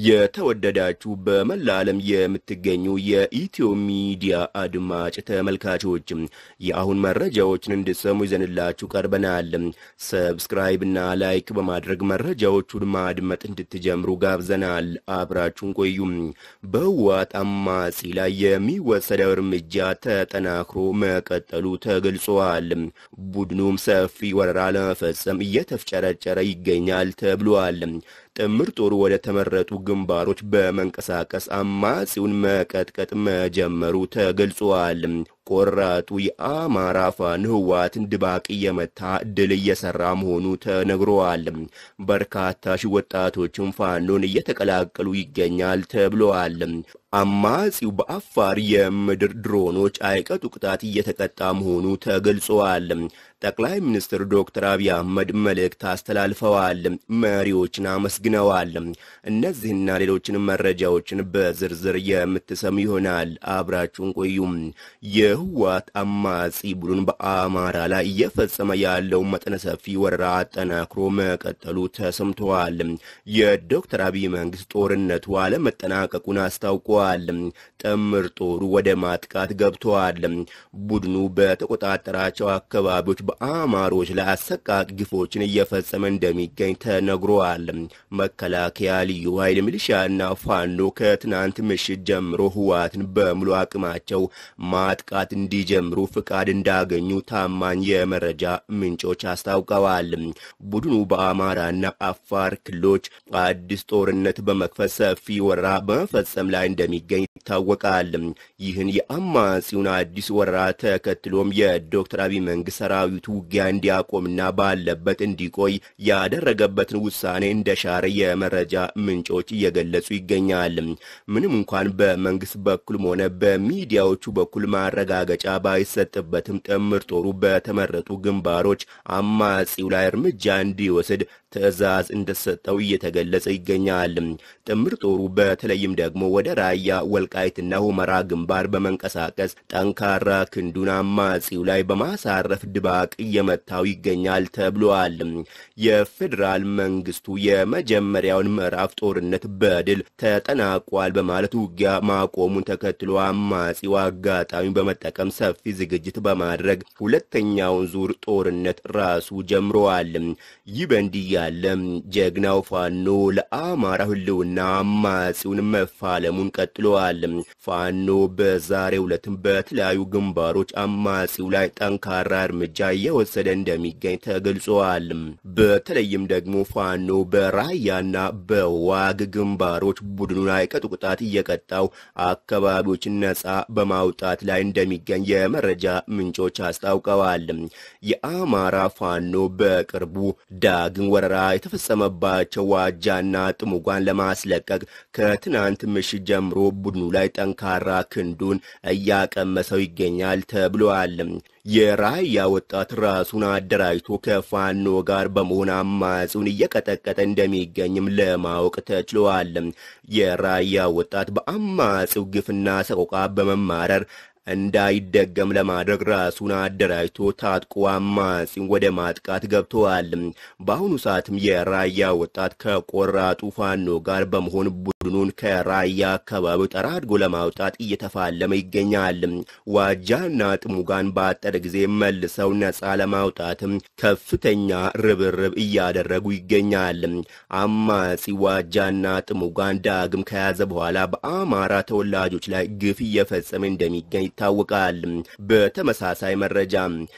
የተወደዳችሁ በመላ ዓለም የምትገኙ የኢትዮ ሚዲያ አድማጭ ተመልካቾች የአሁን መረጃዎችን እንድሰሙ ይዘንላችሁ ቀርበናል። ሰብስክራይብ እና ላይክ በማድረግ መረጃዎቹን ማድመጥ እንድትጀምሩ ጋብዘናል። አብራችሁን ቆዩም። በህወሓት አማጺ ላይ የሚወሰደው እርምጃ ተጠናክሮ መቀጠሉ ተገልጿል። ቡድኑም ሰፊ ወረራ ለመፈጸም እየተፍጨረጨረ ይገኛል ተብሏል። ጥምር ጦሩ ወደ ተመረጡ ግንባሮች በመንቀሳቀስ አማጺውን መቀጥቀጥ መጀመሩ ተገልጿል። ቆራጡ የአማራ ፋኖ ህወሓትን ድባቅ እየመታ ድል እየሰራ መሆኑ ተነግሯል። በርካታ ሺህ ወጣቶችም ፋኖን እየተቀላቀሉ ይገኛል ተብለዋል። አማጺው በአፋር የምድር ድሮኖች አይቀጡ ቅጣት እየተቀጣ መሆኑ ተገልጿል። ጠቅላይ ሚኒስትር ዶክተር አብይ አህመድ መልእክት አስተላልፈዋል። መሪዎችን አመስግነዋል። እነዚህና ሌሎችንም መረጃዎችን በዝርዝር የምትሰሙ ይሆናል። አብራችሁን ቆዩም። የህወሓት አማጺ ቡድን በአማራ ላይ እየፈጸመ ያለው መጠነ ሰፊ ወረራ አጠናክሮ መቀጠሉ ተሰምተዋል። የዶክተር አብይ መንግስት ጦርነቱ አለመጠናቀቁን አስታውቀዋል። ጥምር ጦሩ ወደ ማጥቃት ገብተዋል። ቡድኑ በተቆጣጠራቸው አካባቢዎች በአማሮች ላይ አሰቃቂ ግፎችን እየፈጸመ እንደሚገኝ ተነግሯል። መከላከያ፣ ልዩ ኃይል፣ ሚሊሻና ፋኖ ከትናንት ምሽት ጀምሮ ህወሓትን በሙሉ አቅማቸው ማጥቃት እንዲጀምሩ ፍቃድ እንዳገኙ ታማኝ የመረጃ ምንጮች አስታውቀዋል። ቡድኑ በአማራና አፋር ክልሎች አዲስ ጦርነት በመክፈት ሰፊ ወረራ በመፈጸም ላይ እንደሚገኝ ይታወቃል። ይህን የአማጺውን አዲስ ወረራ ተከትሎም የዶክተር አብይ መንግስት ሰራዊቱ ውጊያ እንዲያቆምና ባለበት እንዲቆይ ያደረገበትን ውሳኔ እንደሻረ የመረጃ ምንጮች እየገለጹ ይገኛል። ምንም እንኳን በመንግስት በኩልም ሆነ በሚዲያዎቹ በኩል ማረጋገጫ ባይሰጥበትም ጥምር ጦሩ በተመረጡ ግንባሮች አማጺው ላይ እርምጃ እንዲወስድ ትዕዛዝ እንደሰጠው እየተገለጸ ይገኛል። ጥምር ጦሩ በተለይም ደግሞ ወደ ራያ ወልቃይትና ሁመራ ግንባር በመንቀሳቀስ ጠንካራ ክንዱን አማጺው ላይ በማሳረፍ ድባቅ እየመታው ይገኛል ተብሏል። የፌዴራል መንግስቱ የመጀመሪያውን ምዕራፍ ጦርነት በድል ተጠናቋል በማለት ውጊያ ማቆሙን ተከትሎ አማጺው አጋጣሚ በመጠቀም ሰፊ ዝግጅት በማድረግ ሁለተኛውን ዙር ጦርነት ራሱ ጀምረዋል። ይህ በእንዲህ ያለ ጀግናው ፋኖ ለአማራ ህልውና አማጺውን መፋለሙን ቀጥለዋል። ፋኖ በዛሬው ዕለትም በተለያዩ ግንባሮች አማጺው ላይ ጠንካራ እርምጃ እየወሰደ እንደሚገኝ ተገልጿል። በተለይም ደግሞ ፋኖ በራያና በዋግ ግንባሮች ቡድኑን አይቀጡ ቅጣት እየቀጣው አካባቢዎችን ነጻ በማውጣት ላይ እንደሚገኝ የመረጃ ምንጮች አስታውቀዋል። የአማራ ፋኖ በቅርቡ ዳግም ወረራ የተፈጸመባቸው ዋጃና ጥሙጓን ለማስለቀቅ ከትናንት ምሽት ጀምሮ ቡድኑ ላይ ጠንካራ ክንዱን እያቀመሰው ይገኛል ተብሏል። የራያ ወጣት ራሱን አደራጅቶ ከፋኖ ጋር በመሆን አማጺውን እየቀጠቀጠ እንደሚገኝም ለማወቅ ተችሏል። የራያ ወጣት በአማጺው ግፍና ሰቆቃ በመማረር እንዳይደገም ለማድረግ ራሱን አደራጅቶ ታጥቆ አማጺን ወደ ማጥቃት ገብተዋል። በአሁኑ ሰዓትም የራያ ወጣት ከቆራጡ ፋኖ ጋር በመሆን ቡድኑን ከራያ አካባቢው ጠራድጎ ለማውጣት እየተፋለመ ይገኛል። ዋጃና ጥሙጋን በአጠረ ጊዜ መልሰው ነጻ ለማውጣትም ከፍተኛ ርብርብ እያደረጉ ይገኛል። አማጺ ዋጃና ጥሙጋን ዳግም ከያዘ በኋላ በአማራ ተወላጆች ላይ ግፍ እየፈጸመ እንደሚገኝ ይታወቃል። በተመሳሳይ መረጃ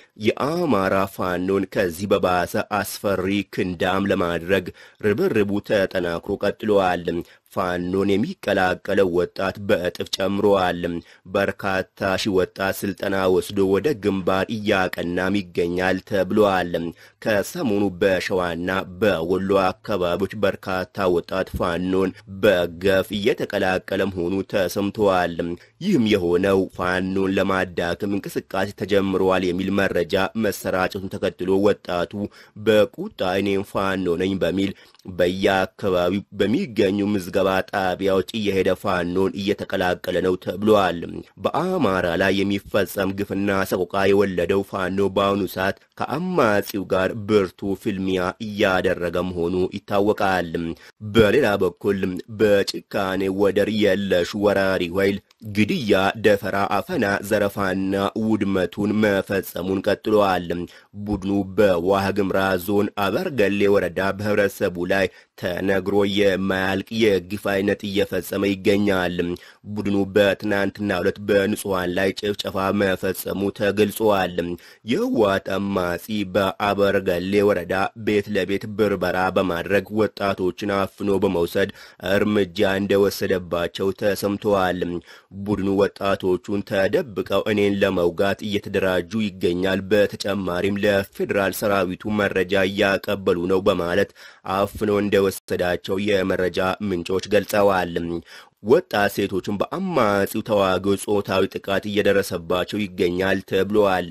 የአማራ ፋኖን ከዚህ በባሰ አስፈሪ ክንዳም ለማድረግ ርብርቡ ተጠናክሮ ቀጥሏል። ፋኖን የሚቀላቀለው ወጣት በእጥፍ ጨምሯል። በርካታ ሺህ ወጣት ስልጠና ወስዶ ወደ ግንባር እያቀናም ይገኛል ተብሏል። ከሰሞኑ በሸዋና በወሎ አካባቢዎች በርካታ ወጣት ፋኖን በገፍ እየተቀላቀለ መሆኑ ተሰምተዋል። ይህም የሆነው ፋኖን ለማዳከም እንቅስቃሴ ተጀምረዋል የሚል መረጃ መሰራጨቱን ተከትሎ ወጣቱ በቁጣ እኔም ፋኖ ነኝ በሚል በየአካባቢው በሚገኙ ምዝገባ ስብሰባ ጣቢያዎች እየሄደ ፋኖን እየተቀላቀለ ነው ተብሏል። በአማራ ላይ የሚፈጸም ግፍና ሰቆቃ የወለደው ፋኖ በአሁኑ ሰዓት ከአማጺው ጋር ብርቱ ፍልሚያ እያደረገ መሆኑ ይታወቃል። በሌላ በኩል በጭካኔ ወደር የለሽ ወራሪ ኃይል ግድያ፣ ደፈራ፣ አፈና፣ ዘረፋና ውድመቱን መፈጸሙን ቀጥሏል። ቡድኑ በዋግኽምራ ዞን አበርገሌ ወረዳ በህብረተሰቡ ላይ ተነግሮ የማያልቅ የግፍ አይነት እየፈጸመ ይገኛል። ቡድኑ በትናንትናው ዕለት በንጹሐን ላይ ጭፍጨፋ መፈጸሙ ተገልጿል። የህወሓት አማጺ በአበርገሌ ወረዳ ቤት ለቤት ብርበራ በማድረግ ወጣቶችን አፍኖ በመውሰድ እርምጃ እንደወሰደባቸው ተሰምተዋል። ቡድኑ ወጣቶቹን ተደብቀው እኔን ለመውጋት እየተደራጁ ይገኛል፣ በተጨማሪም ለፌዴራል ሰራዊቱ መረጃ እያቀበሉ ነው በማለት አፍኖ እንደወሰዳቸው የመረጃ ምንጮች ገልጸዋል። ወጣት ሴቶችን በአማጺው ተዋጊዎች ጾታዊ ጥቃት እየደረሰባቸው ይገኛል ተብለዋል።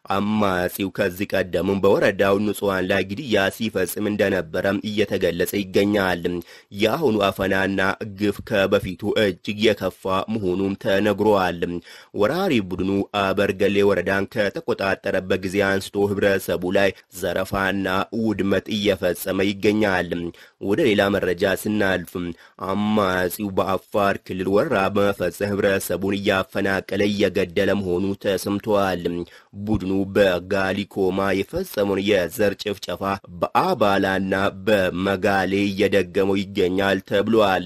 አማጺው ከዚህ ቀደምም በወረዳው ንጹሐን ላይ ግድያ ሲፈጽም እንደነበረም እየተገለጸ ይገኛል። የአሁኑ አፈናና ግፍ ከበፊቱ እጅግ የከፋ መሆኑም ተነግሯል። ወራሪ ቡድኑ አበርገሌ ወረዳን ከተቆጣጠረበት ጊዜ አንስቶ ህብረተሰቡ ላይ ዘረፋና ውድመት እየፈጸመ ይገኛል። ወደ ሌላ መረጃ ስናልፍ አማጺው በአፋር ክልል ወረራ በመፈጸም ህብረተሰቡን እያፈናቀለ እየገደለ መሆኑ ተሰምተዋል። ቡድኑ በጋሊኮማ የፈጸመውን የዘር ጭፍጨፋ በአባላና በመጋሌ እየደገመው ይገኛል ተብሏል።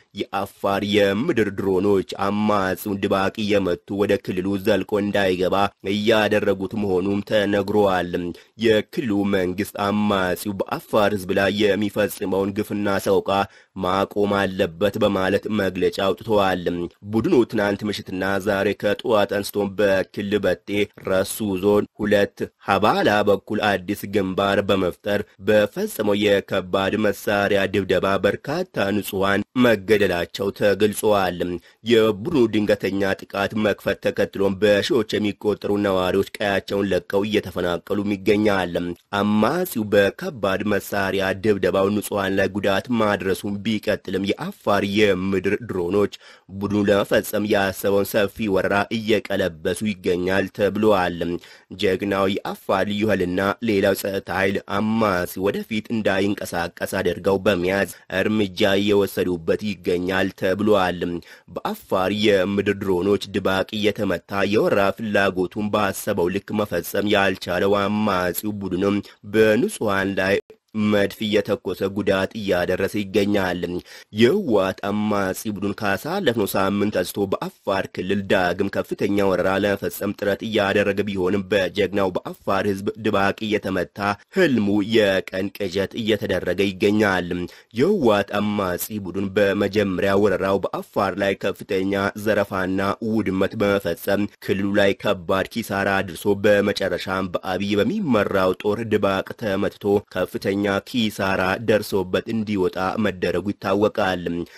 የአፋር የምድር ድሮኖች አማጺውን ድባቅ እየመቱ ወደ ክልሉ ዘልቆ እንዳይገባ እያደረጉት መሆኑም ተነግሯል። የክልሉ መንግስት አማጺው በአፋር ህዝብ ላይ የሚፈጽመውን ግፍና ሰቆቃ ማቆም አለበት በማለት መግለጫ አውጥተዋል። ቡድኑ ትናንት ምሽትና ዛሬ ከጠዋት አንስቶ በክል በጤ ረሱ ዞን ሁለት ሀባላ በኩል አዲስ ግንባር በመፍጠር በፈጸመው የከባድ መሳሪያ ድብደባ በርካታ ንጹሐን መገደላቸው ተገልጸዋል። የቡድኑ ድንገተኛ ጥቃት መክፈት ተከትሎም በሺዎች የሚቆጠሩ ነዋሪዎች ቀያቸውን ለቀው እየተፈናቀሉ ይገኛል። አማጺው በከባድ መሳሪያ ድብደባው ንጹሐን ላይ ጉዳት ማድረሱን ቢቀጥልም የአፋር የምድር ድሮኖች ቡድኑ ለመፈጸም ያሰበውን ሰፊ ወረራ እየቀለበሱ ይገኛል ተብለዋል። ጀግናው የአፋር ልዩ ኃይልና ሌላው ጸጥታ ኃይል አማጺ ወደፊት እንዳይንቀሳቀስ አድርገው በመያዝ እርምጃ እየወሰዱበት ይገኛል ተብለዋል። በአፋር የምድር ድሮኖች ድባቅ እየተመታ የወረራ ፍላጎቱን ባሰበው ልክ መፈጸም ያልቻለው አማጺው ቡድንም በንጹሐን ላይ መድፍ እየተኮሰ ጉዳት እያደረሰ ይገኛል። የህወሓት አማጺ ቡድን ካሳለፍነው ሳምንት አንስቶ በአፋር ክልል ዳግም ከፍተኛ ወረራ ለመፈጸም ጥረት እያደረገ ቢሆንም በጀግናው በአፋር ህዝብ ድባቅ እየተመታ ህልሙ የቀን ቅዠት እየተደረገ ይገኛል። የህወሓት አማጺ ቡድን በመጀመሪያ ወረራው በአፋር ላይ ከፍተኛ ዘረፋና ውድመት በመፈጸም ክልሉ ላይ ከባድ ኪሳራ አድርሶ በመጨረሻም በአብይ በሚመራው ጦር ድባቅ ተመትቶ ከፍተኛ ኪሳራ ደርሶበት እንዲወጣ መደረጉ ይታወቃል።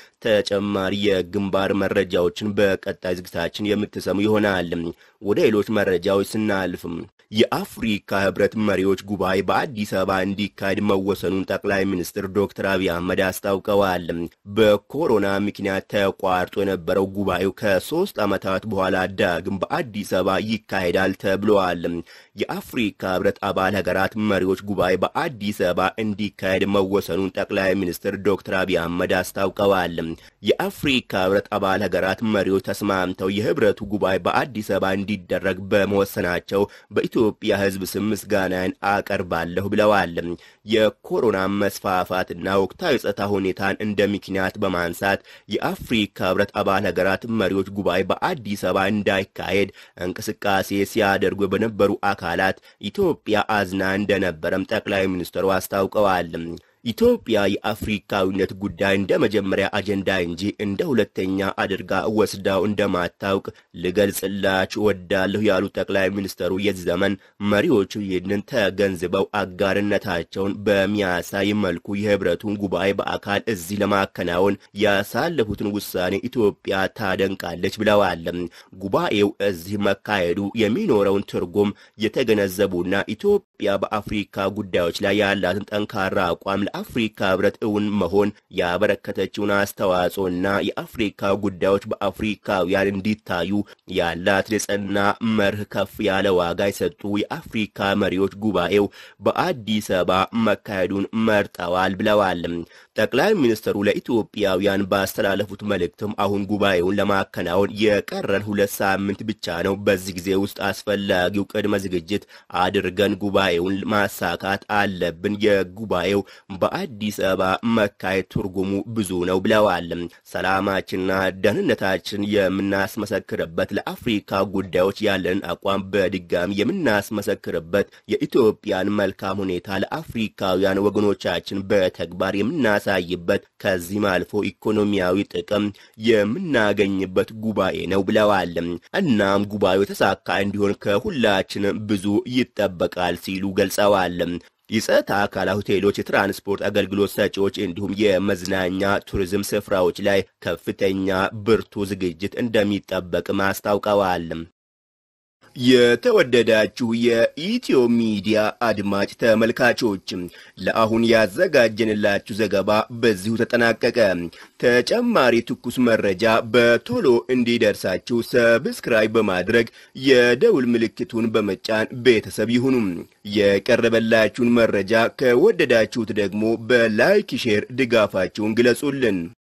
ተጨማሪ የግንባር መረጃዎችን በቀጣይ ዝግታችን የምትሰሙ ይሆናል። ወደ ሌሎች መረጃዎች ስናልፍም የአፍሪካ ህብረት መሪዎች ጉባኤ በአዲስ አበባ እንዲካሄድ መወሰኑን ጠቅላይ ሚኒስትር ዶክተር አብይ አህመድ አስታውቀዋል። በኮሮና ምክንያት ተቋርጦ የነበረው ጉባኤው ከሶስት ዓመታት በኋላ ዳግም በአዲስ አበባ ይካሄዳል ተብለዋል። የአፍሪካ ህብረት አባል ሀገራት መሪዎች ጉባኤ በአዲስ አበባ እንዲካሄድ መወሰኑን ጠቅላይ ሚኒስትር ዶክተር አብይ አህመድ አስታውቀዋል። የአፍሪካ ህብረት አባል ሀገራት መሪዎች ተስማምተው የህብረቱ ጉባኤ በአዲስ አበባ እንዲደረግ በመወሰናቸው በኢትዮጵያ ህዝብ ስም ምስጋናን አቀርባለሁ ብለዋል። የኮሮና መስፋፋትና ወቅታዊ ጸጥታ ሁኔታን እንደ ምክንያት በማንሳት የአፍሪካ ህብረት አባል ሀገራት መሪዎች ጉባኤ በአዲስ አበባ እንዳይካሄድ እንቅስቃሴ ሲያደርጉ በነበሩ አካላት ኢትዮጵያ አዝና እንደነበረም ጠቅላይ ሚኒስትሩ አስታውቀዋል። ኢትዮጵያ የአፍሪካዊነት ጉዳይ እንደ መጀመሪያ አጀንዳ እንጂ እንደ ሁለተኛ አድርጋ ወስዳው እንደማታውቅ ልገልጽላችሁ ወዳለሁ ያሉት ጠቅላይ ሚኒስትሩ የዚህ ዘመን መሪዎቹ ይህንን ተገንዝበው አጋርነታቸውን በሚያሳይ መልኩ የህብረቱን ጉባኤ በአካል እዚህ ለማከናወን ያሳለፉትን ውሳኔ ኢትዮጵያ ታደንቃለች ብለዋል። ጉባኤው እዚህ መካሄዱ የሚኖረውን ትርጉም የተገነዘቡና ኢትዮጵያ በአፍሪካ ጉዳዮች ላይ ያላትን ጠንካራ አቋም የአፍሪካ ህብረት እውን መሆን ያበረከተችውን አስተዋጽኦና የአፍሪካ ጉዳዮች በአፍሪካውያን እንዲታዩ ያላት የጸና መርህ ከፍ ያለ ዋጋ የሰጡ የአፍሪካ መሪዎች ጉባኤው በአዲስ አበባ መካሄዱን መርጠዋል ብለዋል። ጠቅላይ ሚኒስትሩ ለኢትዮጵያውያን ባስተላለፉት መልእክትም አሁን ጉባኤውን ለማከናወን የቀረን ሁለት ሳምንት ብቻ ነው። በዚህ ጊዜ ውስጥ አስፈላጊው ቅድመ ዝግጅት አድርገን ጉባኤውን ማሳካት አለብን። የጉባኤው በአዲስ አበባ መካሄድ ትርጉሙ ብዙ ነው ብለዋል። ሰላማችንና ደህንነታችን የምናስመሰክርበት፣ ለአፍሪካ ጉዳዮች ያለንን አቋም በድጋሚ የምናስመሰክርበት፣ የኢትዮጵያን መልካም ሁኔታ ለአፍሪካውያን ወገኖቻችን በተግባር የምናሳይበት፣ ከዚህም አልፎ ኢኮኖሚያዊ ጥቅም የምናገኝበት ጉባኤ ነው ብለዋል። እናም ጉባኤው የተሳካ እንዲሆን ከሁላችንም ብዙ ይጠበቃል ሲሉ ገልጸዋል። የጸጥታ አካላት ሆቴሎች፣ የትራንስፖርት አገልግሎት ሰጪዎች እንዲሁም የመዝናኛ ቱሪዝም ስፍራዎች ላይ ከፍተኛ ብርቱ ዝግጅት እንደሚጠበቅም አስታውቀዋል። የተወደዳችሁ የኢትዮ ሚዲያ አድማጭ ተመልካቾች ለአሁን ያዘጋጀንላችሁ ዘገባ በዚሁ ተጠናቀቀ። ተጨማሪ ትኩስ መረጃ በቶሎ እንዲደርሳችሁ ሰብስክራይብ በማድረግ የደውል ምልክቱን በመጫን ቤተሰብ ይሁኑ። የቀረበላችሁን መረጃ ከወደዳችሁት ደግሞ በላይክ ሼር ድጋፋችሁን ግለጹልን።